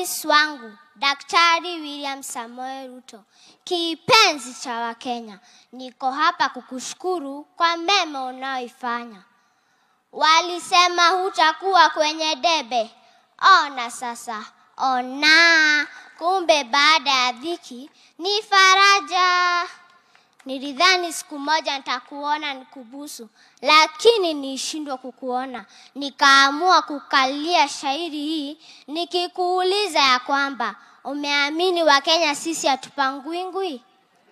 Rais wangu Daktari William Samoei Ruto, kipenzi cha Wakenya, niko hapa kukushukuru kwa mema unaoifanya. Walisema hutakuwa kwenye debe, ona sasa, ona, kumbe baada ya dhiki ni faraja. Nilidhani siku moja nitakuona nikubusu, lakini nishindwa kukuona. Nikaamua kukalia shairi hii nikikuuliza ya kwamba umeamini Wakenya sisi hatupangwingwi?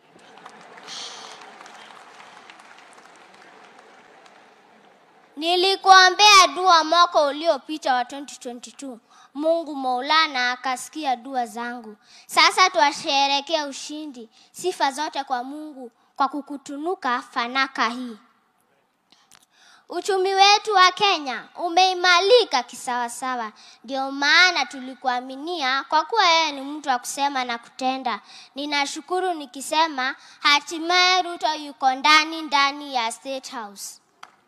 Nilikuombea dua mwaka uliopita wa 2022. Mungu Maulana akasikia dua zangu. Sasa twasherekea ushindi. Sifa zote kwa Mungu kwa kukutunuka fanaka hii. Uchumi wetu wa Kenya umeimalika kisawasawa, ndio maana tulikuaminia kwa kuwa yeye ni mtu wa kusema na kutenda. Ninashukuru nikisema hatimaye Ruto yuko ndani ndani ya State House.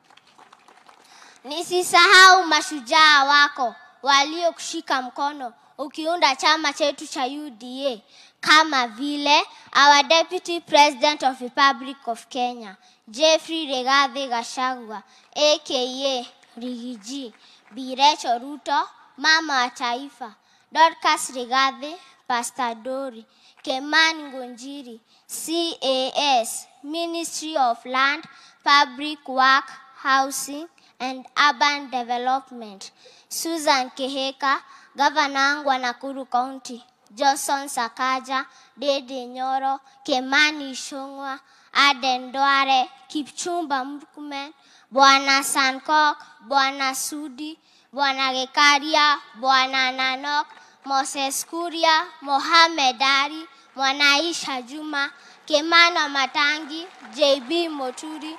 Nisisahau mashujaa wako waliokushika mkono ukiunda chama chetu cha UDA kama vile our Deputy President of Republic of Kenya Jeffrey Regathi Gachagua aka Rigiji, Bi Rachel Ruto mama wa taifa, Dorcas Rigathi, Pastor Dori, Kemani Ngonjiri, CAS, Ministry of Land, Public Work, Housing and Urban Development, Susan Keheka, gavana wangu wa Nakuru County, Johnson Sakaja, Dede Nyoro, Kemani Ishong'wa, Aden Duare, Kipchumba Murkomen, Bwana Sankok, Bwana Sudi, Bwana Gekaria, Bwana Nanok, Moses Kuria, Mohamed Ali, Mwanaisha Juma, Kemano Matangi, JB Moturi,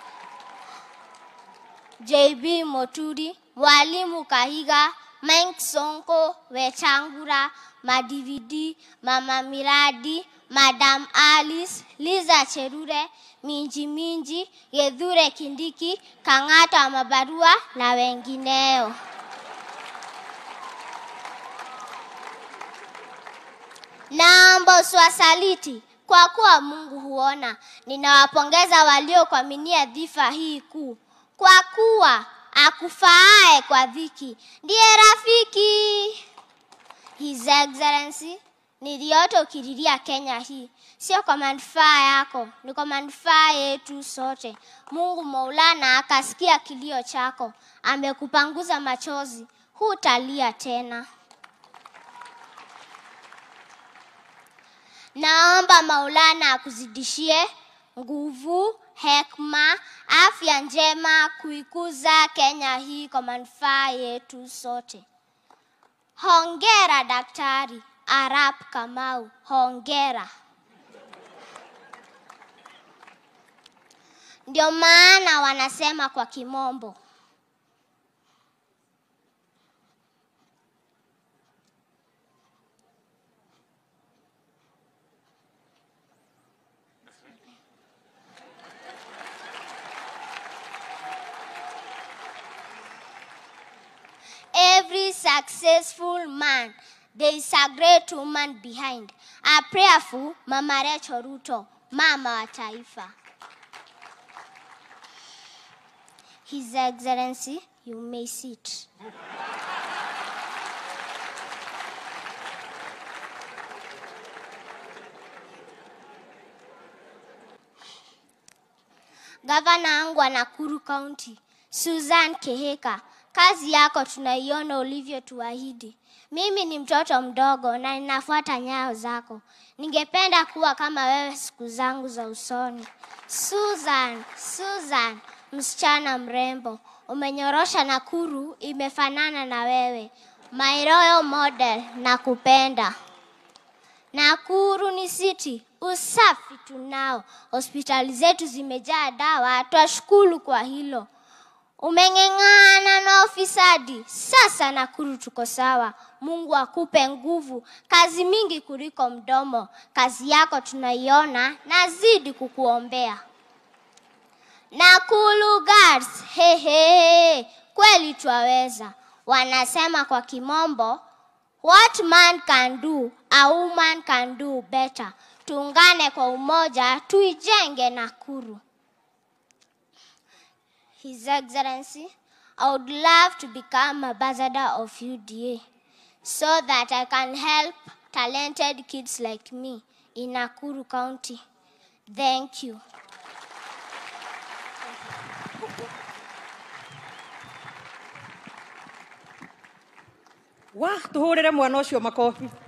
JB Moturi, Mwalimu Kahiga, Mike Sonko, Wetangura, Madividi, Mama Miradi, Madam Alice, Liza Cherure, Minji Minji, Gedhure Kindiki, Kang'ata wa Mabarua na wengineo. Naomba usiwasaliti kwa kuwa Mungu huona. Ninawapongeza waliokuaminia dhifa hii kuu, kwa kuwa akufaaye kwa dhiki ndiye rafiki. His Excellency, niliota ukililia Kenya hii, sio kwa manufaa yako, ni kwa manufaa yetu sote. Mungu Maulana akasikia kilio chako, amekupanguza machozi, hutalia tena. Naomba Maulana akuzidishie nguvu, hekma, afya njema kuikuza Kenya hii kwa manufaa yetu sote. Hongera Daktari Arap Kamau, hongera. Ndio maana wanasema kwa kimombo every successful man there is a great woman behind. A prayerful Mama Rachel Ruto, mama wa taifa. His Excellency, you may sit. Gavana wangu wa Nakuru County, Susan Keheka, kazi yako tunaiona ulivyotuahidi. Mimi ni mtoto mdogo na ninafuata nyayo zako. Ningependa kuwa kama wewe siku zangu za usoni. Susan, Susan, msichana mrembo, umenyorosha Nakuru imefanana na wewe. My royal model, nakupenda. Nakuru ni city, usafi tunao, hospitali zetu zimejaa dawa, twashukuru kwa hilo. Umeng'eng'ana na ufisadi, sasa Nakuru tuko sawa. Mungu akupe nguvu, kazi mingi kuliko mdomo. Kazi yako tunaiona, nazidi kukuombea. Nakuru Girls, hehehe, kweli twaweza. Wanasema kwa kimombo, What man can do, a woman can do better. Tuungane kwa umoja, tuijenge Nakuru. His Excellency, I would love to become ambassador of UDA so that I can help talented kids like me in Nakuru County. Thank you. wa tå hå rä re mwana å cio makobi